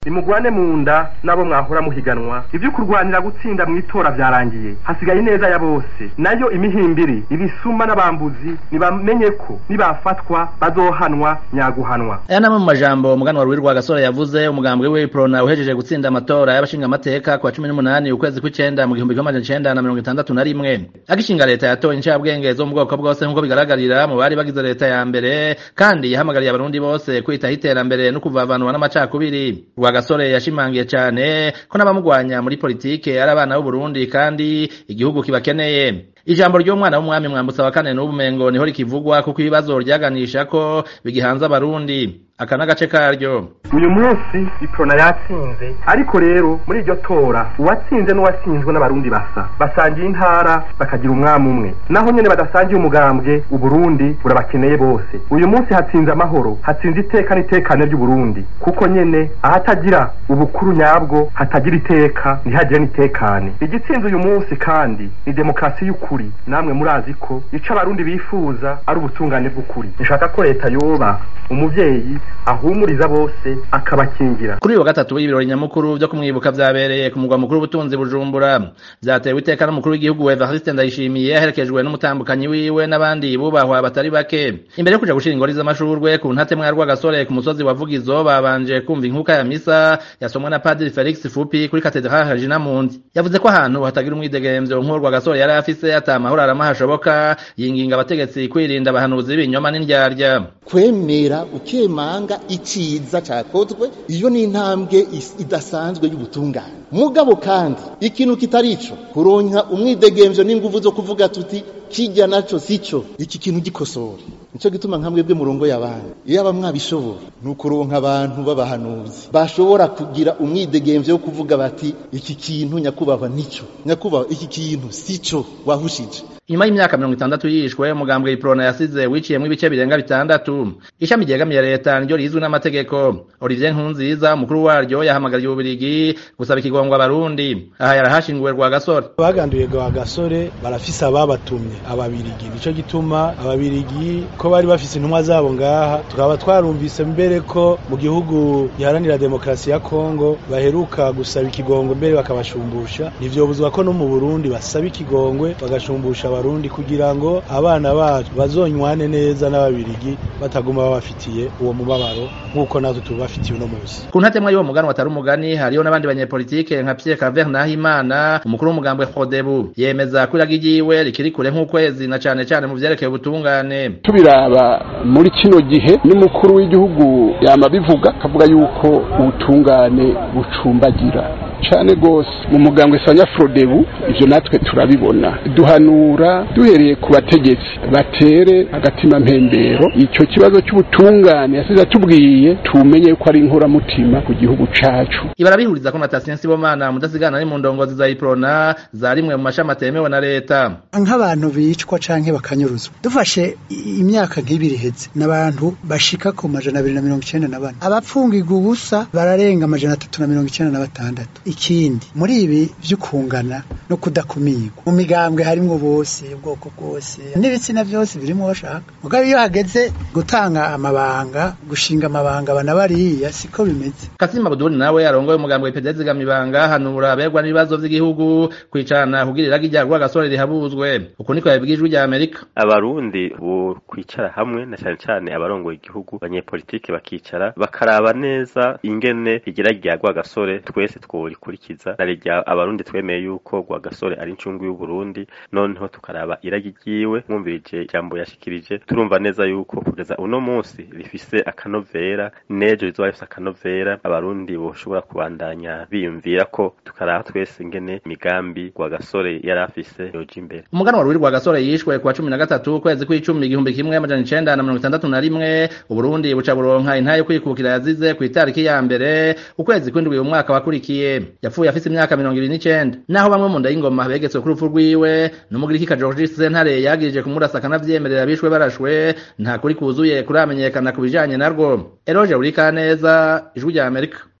nimugwane mu nda n'abo mwahora muhiganwa ivyo kurwanira gutsinda mw'itora vyarangiye hasigaye ineza ya bose nayo imihimbiri ibisuma n'abambuzi nibamenye ko nibafatwa bazohanwa nyaguhanwa aya namwe mu majambo umuganwa Ruhiri Rwagasore yavuze umugambwe we Prona uhejeje gutsinda amatora y'abashinga amateka kwa 18 ukwezi kw'icenda mu gihumbi kimwe amajana icenda na mirongo itandatu na rimwe agishinga leta yatoye incabwenge zo mu bwoko bwose nk'uko bigaragarira mu bari bagize leta ya mbere kandi yahamagariye abarundi bose kwitaho iterambere no kuvavanwa n'amacakubiri Rwagasore yashimangiye cane ko n'abamugwanya muri politike ari abana b'u Burundi kandi igihugu kibakeneye ijambo ry'umwana w'umwami mwambutsa wa kane n'ubumengo niho rikivugwa kuko ibibazo ryaganisha ko bigihanze abarundi aka n'agace karyo uyu munsi iprona yatsinze ariko rero muri iryo tora uwatsinze n'uwatsinzwe n'abarundi basa basangiye intara bakagira umwami umwe naho nyene badasangiye umugambwe uburundi burabakeneye bose uyu munsi hatsinze amahoro hatsinze iteka n'itekane ry'uburundi kuko nyene ahatagira ubukuru nyabwo hatagira iteka ntihagire n'itekane igitsinze uyu munsi kandi ni demokarasi y'ukuri namwe murazi ko ico abarundi bifuza ari ubutungane bw'ukuri nshaka ko leta yoba umuvyeyi ahumuriza bose akabakingira kuri uyu wa gatatu w'ibirori nyamukuru vyo kumwibuka vyabereye ku mugwa mukuru w'ubutunzi bujumbura vyatewe iteka n'umukuru w'igihugu Evariste Ndayishimiye aherekejwe n'umutambukanyi wiwe n'abandi bubahwa batari bake imbere yo kuja gushira ingori z'amashurwe ku ntatemwa ya Rwagasore ku musozi wa Vugizo babanje kumva inkuka ya misa yasomwa na Padiri Felix Fupi kuri katedrale Regina Mundi yavuze ko ahantu hatagira umwidegemvyo nk'uwo Rwagasore yari afise ata mahoro arama hashoboka yinginga abategetsi kwirinda abahanuzi b'ibinyoma n'indyarya kwemera ukemanga iciza cakozwe iyo ni intambwe idasanzwe y'ubutungane mugabo kandi ikintu kitari ico kuronka umwidegemvyo n'inguvu zo kuvuga tuti kijya naco sico iki kintu gikosora nico gituma nkamwe bwe murongo y'abantu iyo aba mwabishobora ni ukuronka abantu b'abahanuzi bashobora kugira umwidegemvyo wo kuvuga bati iki kintu nyakubahwa nico nyakubahwa iki kintu sico wahushije inyuma y'imyaka mirongo itandatu yishwe umugambwe iprona yasize wiciyemwo ibice birenga bitandatu ishami ryegamiye leta niryo rizwi n'amategeko olivier nkunziza umukuru waryo yahamagariye ububirigi gusaba ikigongwa abarundi aha yarahashinguwe rwagasore baganduye rwagasore barafise ababatumye ababirigi nico gituma ababirigi ko bari bafise intumwa zabo ngaha tukaba twarumvise mbere ko mu gihugu giharanira demokarasi ya kongo baheruka gusaba ikigongwe mbere bakabashumbusha ntivyobuzwa ko no mu burundi basaba ikigongwe bagashumbusha abarundi kugira ngo abana bacu bazonywane neza n'ababirigi bataguma babafitiye uwo mubabaro nk'uko natwe tubafitiye uno munsi ku ntatemwa y'uwo mugani watari umugani hariyo n'abandi banyepolitike nka Pierre Claver Nahimana umukuru w'umugambwe Frodebu yemeza ko iragi ryiwe rikiri kure nk'ukwezi na cane cane mu vyerekeye ubutungane tubiraba muri kino gihe n'umukuru w'igihugu yama bivuga akavuga yuko ubutungane bucumbagira cane gose mu mugambwe sanya Frodebu ivyo natwe turabibona duhanura duhereye ku bategetsi batere agatima mpembero ico kibazo cy'ubutungane yasize atubwiye tumenye yuko ari inkoramutima ku gihugu cacu ibarabihuriza ko na Tatien Sibomana mudasigana ari mu ndongozi za Iprona za rimwe mu mashami atemewe na leta nk'abantu bicwa canke bakanyuruzwa dufashe imyaka nk'ibiri heze n'abantu bashika ku majana abiri na mirongo icenda na bane abapfungirwa ubusa bararenga amajana atatu na mirongo icenda na batandatu ikindi muri ibi vy'ukungana no kudakumirwa mu migambwe harimwo bose ubwoko bwose n'ibitsina vyose birimwo bashaka mugabo iyo hageze gutanga amabanga gushinga amabanga bana bariya siko bimeze Kasima Buduri nawe arongoye umugambwe IPD zigamibanga hanura aberwa n'ibibazo vy'igihugu kwicarana kugira iragi rya Rwagasore rihabuzwe uko niko yabigijwe rya Amerika abarundi bo kwicara hamwe na cyane cyane abarongoye igihugu abanyepolitike bakicara bakaraba neza ingene igira rya Rwagasore twese twurikurikiza na rya abarundi twemeye yuko Rwagasore ari incungu y'u Burundi noneho tukaraba iragi ryiwe mwumvirije ijambo yashikirije turumva neza yuko kugeza uno munsi rifise akanovera nejo rizoba rifise akanovera abarundi boshobora kubandanya biyumvira ko tukaraba twese ingene imigambi Rwagasore yari afise yoja imbere umuganwa Ruhiri Rwagasore yishwe kuwa cumi na gatatu ukwezi kw'icumi igihumbi kimwe amajana icenda na mirongo itandatu na rimwe Uburundi buca buronka intahe yo kwikukira yazize ku itariki ya mbere ukwezi kw'indwi uyu mwaka wakurikiye yapfuye afise imyaka mirongo ibiri n'icenda naho bamwe mu nda y'ingoma begetswe kuri urupfu rwiwe n'umugiriki George Sentare yagirije kumurasa akanavyemerera bishwe barashwe nta kuri kuzuye kuramenyekana ku bijanye narwo Eroge Urikaneza ijwi rya Amerika